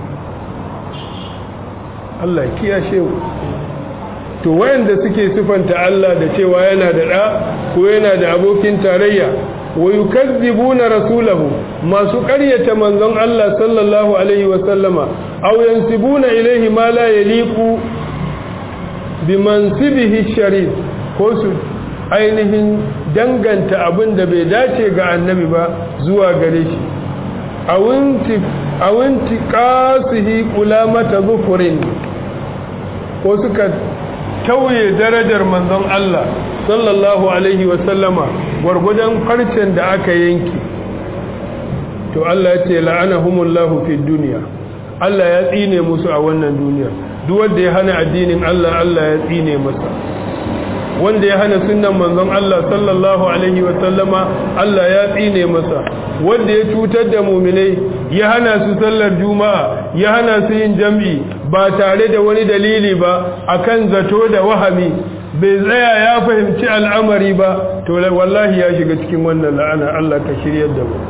Allah kiyashe mu to wayanda suke sifanta Allah da cewa yana da da ko yana da abokin tarayya wa yukazzibuna rasulahu masu ƙaryata manzon Allah sallallahu alaihi wa sallama aw yansibuna ilayhi ma la yaliqu bi mansibihi sharif ko su ainihin danganta abin da bai dace ga annabi ba zuwa gare shi awinti qasihi qulamata zufurin ko suka tauye darajar manzon Allah sallallahu alaihi wasallama gwargwadon farcen da aka yanki to Allah ya ce la'anahumullahu fid dunya Allah ya tsine musu a wannan duniya duk wanda ya hana addinin Allah Allah ya tsine masa wanda ya hana sunnan manzon Allah sallallahu alaihi wasallama Allah ya tsine masa wanda ya cutar da muminai ya hana su sallar juma'a ya hana su yin jam'i ba tare da wani dalili ba akan zato da wahami bai tsaya ya fahimci al'amari ba to wallahi ya shiga cikin wannan la'ana Allah ka shiryar da mu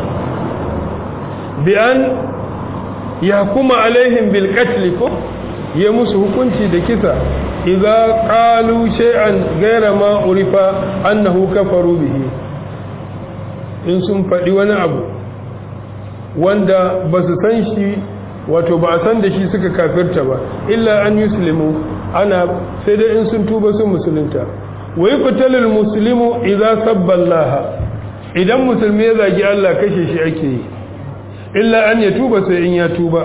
bi an ya kuma alaihim bil qatl ko ya musu hukunci da kisa idza qalu shay'an ghayra ma urifa annahu kafaru bihi in sun faɗi wani abu wanda ba su san shi wato ba a san da shi suka kafirta ba illa an yuslimu ana sai dai in sun tuba sun musulunta wa yuqtalul muslimu idza sabba Allah idan musulmi ya zagi Allah kashe shi ake yi illa an ya tuba sai in ya tuba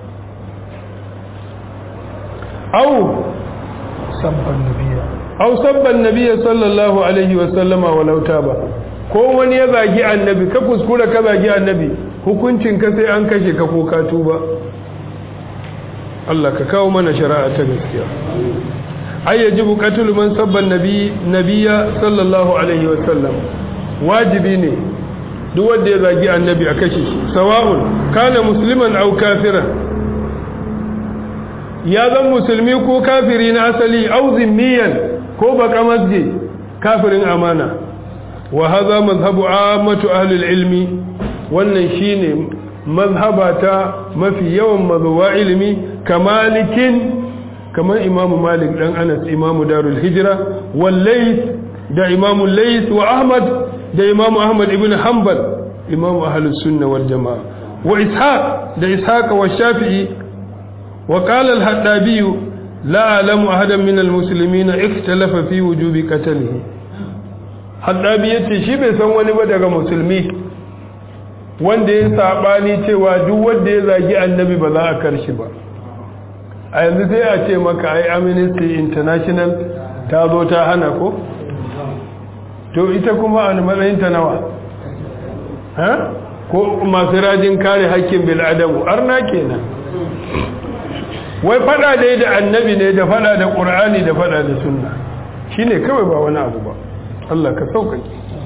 au sabban nabiyya au sabban nabiyya sallallahu alaihi wa sallama walau taba ko wani ya zagi annabi ka kuskura ka zagi annabi hukuncin ka sai an kashe ka ko ka tuba Allah ka kawo mana shari'a ta gaskiya ay yajibu qatlu man sabba nabi nabiyya sallallahu alaihi wa sallam wajibi ne duk wanda ya zagi annabi a kashe shi sawa'un kana musliman aw kafiran ya zan musulmi ko kafiri na asali aw zimmiyan ko baka masje kafirin amana wa hadha mazhabu ammatu ahli ilmi wannan shine mazhaba ta mafi yawan mazuwa ilimi kamalikin kamar imamu malik dan anas imamu darul hijra wal layth da imamu layth wa ahmad da imamu ahmad ibn hanbal imamu ahlus sunna wal jamaa wa ishaq da ishaq wa shafi'i wa qala al haddabi la a'lamu ahadan min al muslimin ikhtalafa fi wujubi qatlihi haddabi yace shi bai san wani ba daga musulmi wanda ya sabani cewa duk wanda ya zagi annabi ba za a karshi ba a yanzu sai a ce maka ai amnesty international ta zo ta hana ko to ita kuma a matsayin ta nawa ha ko masu rajin kare haƙƙin bil'adamu arna kenan wai fada dai da annabi ne da fada da ƙur'ani da fada da sunna shine kawai ba wani abu ba Allah ka sauƙaƙe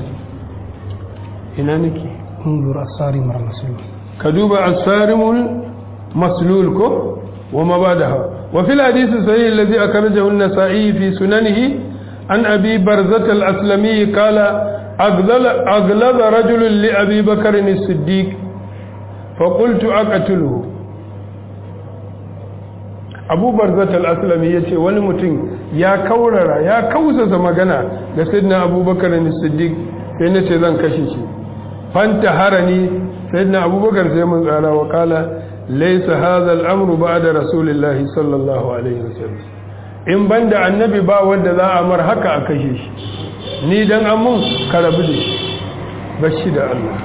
ina nake انظر الصارم المسلول ka duba asarimul maslul ko وما بعدها وفي الحديث الصحيح الذي أخرجه النسائي في سننه عن أبي برزة الأسلمي قال أغلظ, أغلظ رجل لأبي بكر الصديق فقلت أقتله abu barzat al-aslami ya ce wani mutum ya kaurara ya kausasa magana da sayyidina abubakar ne siddiq sai na ce zan kashe shi fanta harani sayyidina abubakar sai mun tsara wa kala laysa hadha al-amru ba'da rasulillahi sallallahu alaihi wasallam in banda annabi ba wanda za a mar haka a kashe shi ni dan amun karabu da shi bashi da Allah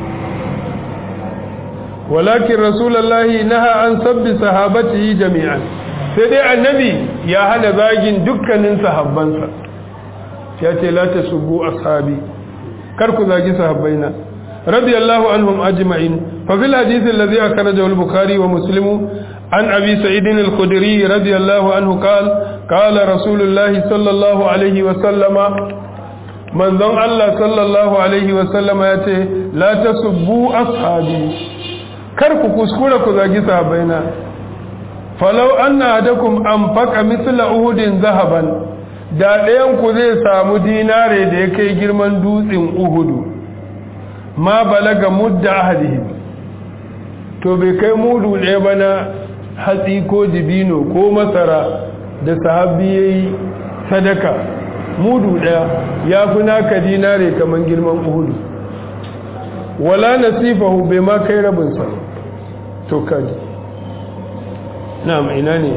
walakin rasulullahi naha an sabbi sahabatihi jami'an sai dai annabi ya hana zagin dukkanin sahabbansa ya ce la tasubbu ashabi kar ku zagi sahabbaina radiyallahu anhum ajma'in fa fil hadith alladhi akhrajahu al-bukhari wa muslim an abi sa'id al-khudri radiyallahu anhu qala qala rasulullahi sallallahu alaihi wa sallama manzon Allah sallallahu alaihi wa sallama yace la tasubbu ashabi kar ku kuskura ku zagi sahabbaina falau anna adakum anfaqa mithla uhudin zahaban da ɗayan ku zai samu dinare da ya kai girman dutsen uhudu ma balaga mudda ahadihim to bai kai mudu ɗaya ba na hatsi ko dibino ko masara da sahabi yayi sadaka mudu ɗaya ya fi naka dinare kamar girman uhudu wala nasifahu bai ma kai rabinsa to kaji na'am ina ne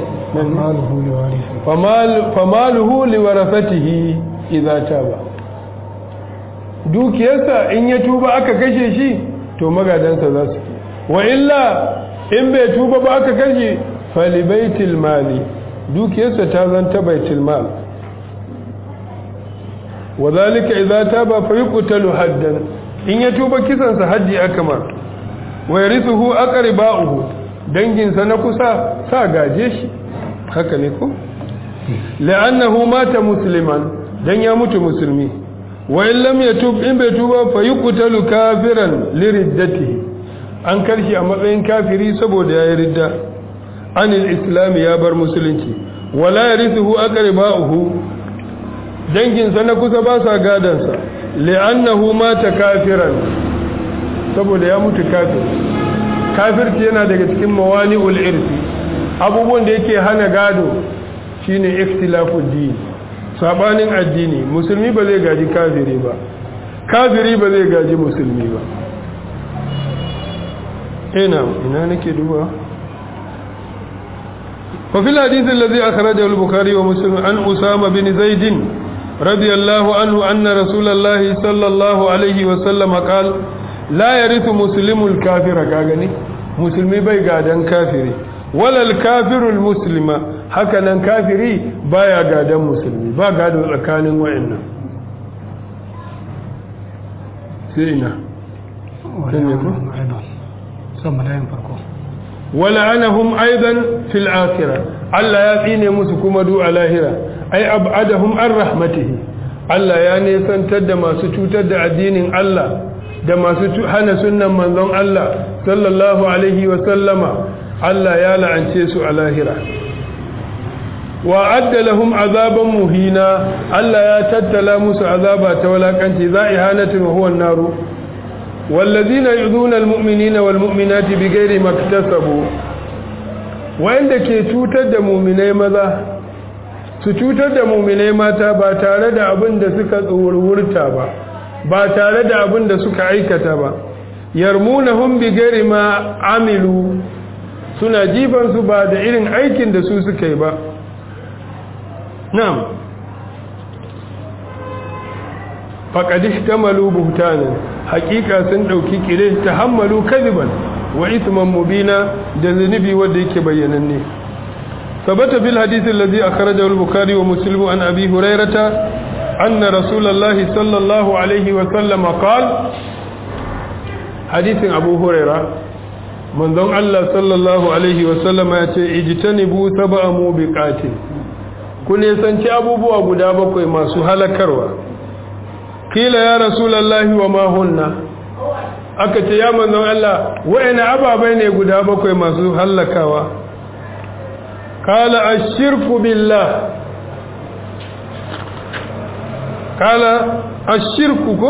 famaluhu liwarasatihi idza taba dukiyarsa in ya tuba aka kashe shi to magadansa za su wa illa in bai tuba ba aka kashe fali baitul mali dukiyarsa ta zanta baitul mal wa zalika idza taba fa yuqtalu haddan in ya tuba kisansa haddi akamar wa yarithuhu aqriba'uhu danginsa na kusa sa gaje shi haka ne ko la'annahu mata musliman dan ya mutu musulmi wa in lam yatub in bai tuba fa yuqtalu kafiran liriddatihi an karshi a matsayin kafiri saboda yayi ridda anil islam ya bar musulunci wala yarithuhu aqriba'uhu danginsa na kusa ba sa gadansa li'annahu mata kafiran saboda ya mutu kafir kafirci yana daga cikin mawani'ul irsi abubuwan da yake hana gado shine ikhtilafud din sabanin addini musulmi ba zai gaji kafiri ba kafiri ba zai gaji musulmi ba ina ina nake duba fa fil hadith alladhi akhrajahu al-bukhari wa muslim an usama bin zaid radiyallahu anhu anna rasulullahi sallallahu alaihi wa sallam qala la yarithu muslimul kafira ka gani musulmi bai gadan kafiri walal kafirul muslima haka nan kafiri baya gadan musulmi ba gado tsakanin wayannan sai ina wala anahum aidan fil akhirah Allah ya tsine musu kuma du a lahira ai abadahum an rahmatihi Allah ya nesantar da masu cutar da addinin Allah da masu hana sunnan manzon Allah sallallahu alaihi wa sallama Allah ya la'ance su a lahira wa adda lahum azaban muhina Allah ya tattala musu azaba ta walakanci za'ihanatun wa huwa an-naru والذين يؤذون المؤمنين والمؤمنات بغير ما اكتسبوا wanda ke cutar da muminai maza su cutar da muminai mata ba tare da abin da suka tsurwurta ba ba tare da abin da suka aikata ba yarmunahum bi ghairi ma amilu suna jifan su ba da irin aikin da su suka yi ba na'am faqad ihtamalu buhtanan haqiqa sun dauki kire tahammalu kadiban wa ithman mubina da zunubi wanda yake bayyananne ثبت في الحديث الذي أخرجه البخاري ومسلم عن أبي هريرة أن رسول الله صلى الله عليه وسلم قال حديث أبو هريرة من ذن الله صلى الله عليه وسلم اجتنبوا سبع موبقات kun yasanci abubuwa guda bakwai masu halakarwa kila ya rasulallahi wa ma hunna aka ce ya manzon Allah wa'ina ababai ne guda bakwai masu halakawa قال الشرك بالله قال الشرك كو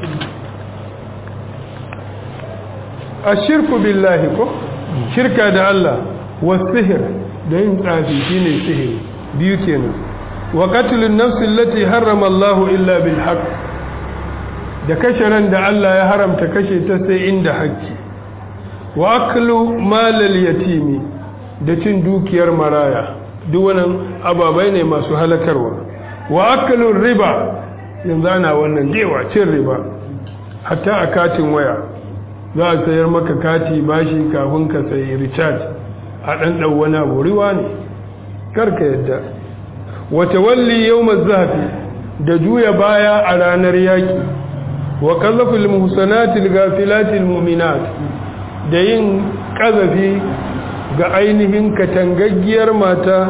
الشرك بالله كو شركة da Allah والسحر da yin tsafi shine sihiri biyu kenan wa qatlun nafs allati harrama Allah illa bil haqq da kashe ran da Allah ya haramta kashe ta sai inda haƙƙi wa aklu malal yatimi da cin dukiyar maraya duk wannan ababai ne masu halakarwa wa akalun riba yanzu ana wannan jewa cin riba hatta a katin waya za a sayar maka kati bashi kafin ka sayi recharge a ɗanɗan wani abu riwa ne karka yadda wata walli yau zafi da juya baya a ranar yaƙi wa kazafil muhsanatil gafilatil mu'minat da yin ƙazafi ga ainihin katangaggiyar mata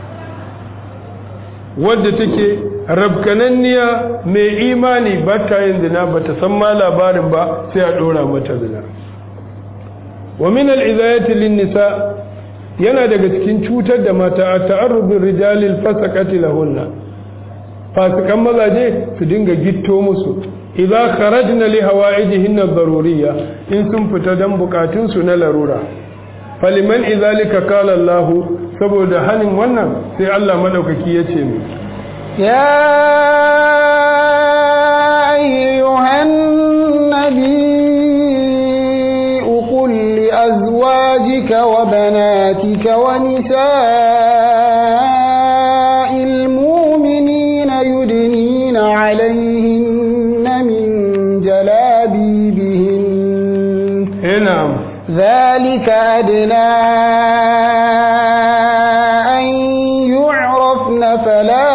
wadda take rabkananniya mai imani ba ta yin zina ba ta san ma labarin ba sai a ɗora mata zina wa min al'izayati nisa yana daga cikin cutar da mata a ta'arrubin rijalil fasaqati lahunna fasikan mazaje su dinga gitto musu idza kharajna li hawaijihinna daruriyya in sun fita dan bukatun su na larura faliman izalika kala Allah saboda hanin wannan sai Allah madaukaki yace mu ya ayyuhan nabi qul li azwajika wa banatika wa nisa'il mu'minina yudnina 'alayhinna min jalabibihin na'am ذلك أدنى أن يعرفن فلا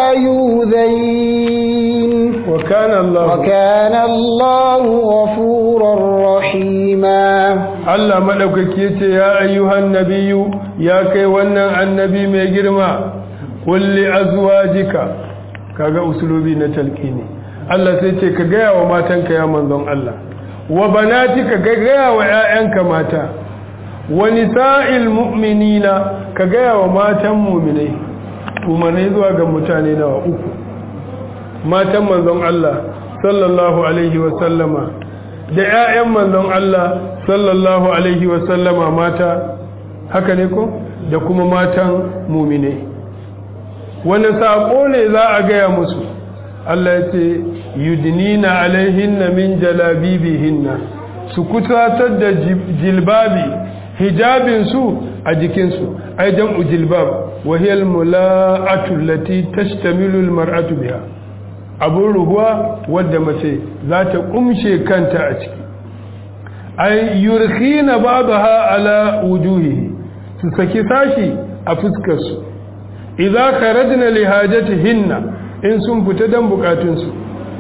يؤذين وكان الله وكان الله غفورا رحيما Allah madaukaki yace ya ayyuhan nabiyyu ya kai wannan annabi mai girma kulli azwajika kaga usulubi na talqini Allah sai ce ka gaya wa matanka ya manzon Allah wa banatika ka gaya wa ‘ya'yanka mata wa nisa'il mu'minina ka gaya wa matan muminai umarni zuwa ga mutane nawa uku matan manzon Allah sallallahu alaihi wasallama da ‘ya'yan manzon Allah sallallahu alaihi wasallama mata haka ne ko da kuma matan muminai wani saƙo ne za a gaya musu Allah ya ce yudnina alaihinna min jalabibihinna su kusatar da jilbabi hijabin su a jikin su ai jam'u jilbab wa hiya almula'atu allati tashtamilu almar'atu biha abun ruhuwa wadda mace za ta kumshe kanta a ciki ai yurkhina ba'daha ala wujuhihi su saki sashi a fuskar su idza kharajna li hajatihinna in sun fita don bukatunsu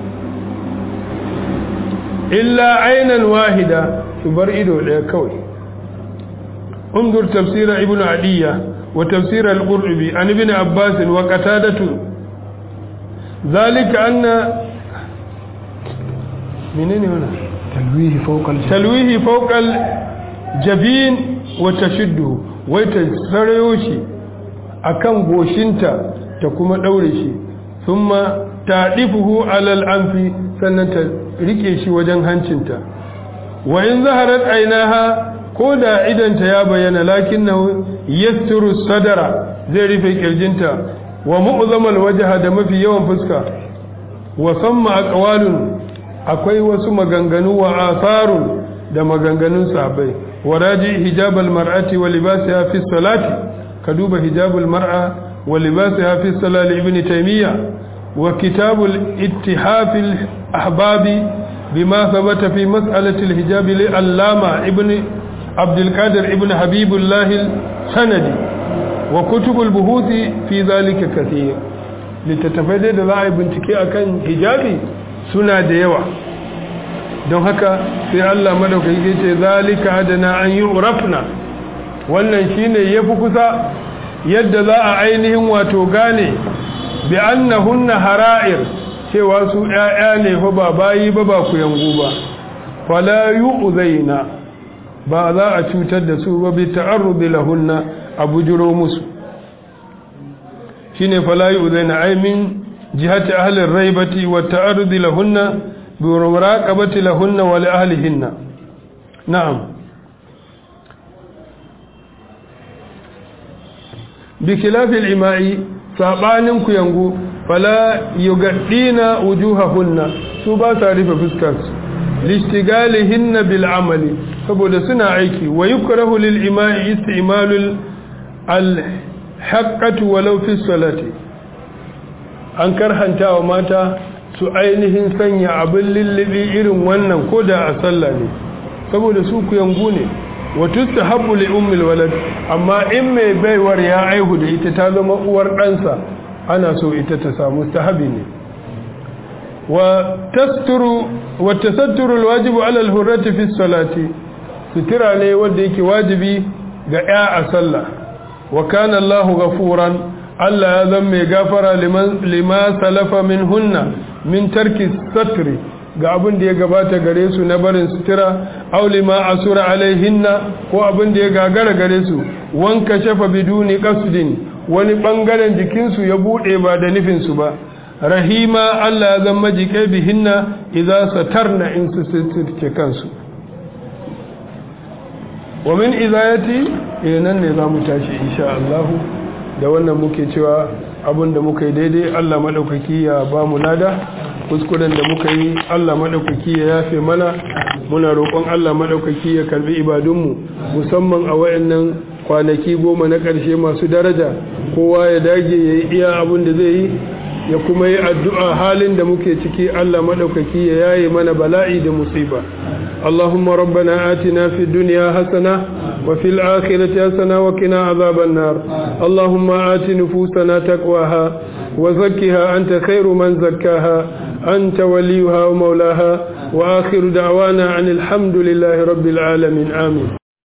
illa ainan wahida su bar ido ɗaya kawai unzur tafsira ibnu adiyya wa tafsir al-qurtubi an ibn abbas wa qatadatu zalika anna menene wannan talwihi fawqal talwihi fawqal jabin wa tashuddu wai ta sarayo shi akan goshinta ta kuma daure shi thumma tadifuhu alal anfi sannan ta rike shi wajen hancinta wa in zaharat ainaha ko da idanta ya bayyana lakinnahu yasturu sadara zai rufe kirjinta wa mu'zamal wajha da mafi yawan fuska wa samma aqwalun akwai wasu maganganu wa atharun da maganganun sahabbai wa raji hijabal mar'ati wa libasiha fi salati ka duba hijabul mar'a wa libasiha fi salati ibn taymiya wa kitabul ittihaf al ahbabi bima thabata fi mas'alati al hijab li allama ibn عبد القادر ابن حبيب الله السندي وكتب البحوث في ذلك كثير littattafai da za a yi bincike a kan hijabi suna da yawa don haka sai Allah madaukaki ya ce zalika adana an yi urafna wannan shine ya fi kusa yadda za a ainihin wato gane bi annahunna hara'ir cewa su ‘ya'ya ne fa ba bayi ba ba ku yangu ba fala yu'zaina ba za a cutar da su ba bi ta'arrudi lahunna a bujiro musu shine fala yu'zaina ay min jihati ahli raibati wa ta'arrudi lahunna bi muraqabati lahunna wa li ahlihinna na'am bi khilafi al-ima'i sabanin ku yangu fala yugaddina wujuhahunna su ba sa rufe fuskarsu lishtigalihinna bil amali saboda suna aiki wa yukrahu lil ima'i istimalul al haqqatu walau fi salati an karhanta wa mata su ainihin sanya abin lillibi irin wannan koda a sallah ne saboda su ku yangu ne wa tustahabbu li ummil walad amma in mai baiwar ya aihu da ita ta zama uwar ɗansa ana so ita ta samu tahabi ne wa tasturu wa tasatturu alwajibu ala alhurrati fi salati sutura ne wanda yake wajibi ga ya a sallah wa kana Allahu ghafuran Allah ya zama mai gafara liman lima salafa min hunna min tarki satri ga abin da ya gabata gare su na barin sutura aw lima asura alaihinna ko abin da ya gagara gare su wanka shafa biduni qasdin wani bangaren jikinsu ya bude ba da nufin su ba rahima Allah ya zama jikai bihinna idza satarna in su sitirce kansu wa min izayati eh nan ne zamu tashi insha Allah da wannan muke cewa abinda muka yi daidai Allah madaukaki ya ba mu lada kuskuren da muka yi Allah madaukaki ya yafe mana muna roƙon Allah madaukaki ya karbi ibadunmu musamman a wayannan kwanaki goma na ƙarshe masu daraja kowa ya dage ya yi iya abin da zai yi ya kuma yi addu'a halin da muke ciki Allah maɗaukaki ya yaye mana bala'i da musiba. Allahumma rabbana atina fi duniya hasana wa fil akhirati hasana wa qina azaban nar. Allahumma ati nufusana taqwaha wa zakkiha anta khairu man zakkaha anta waliyuha wa maulaha wa akhiru da'wana anil hamdulillahi rabbil alamin amin.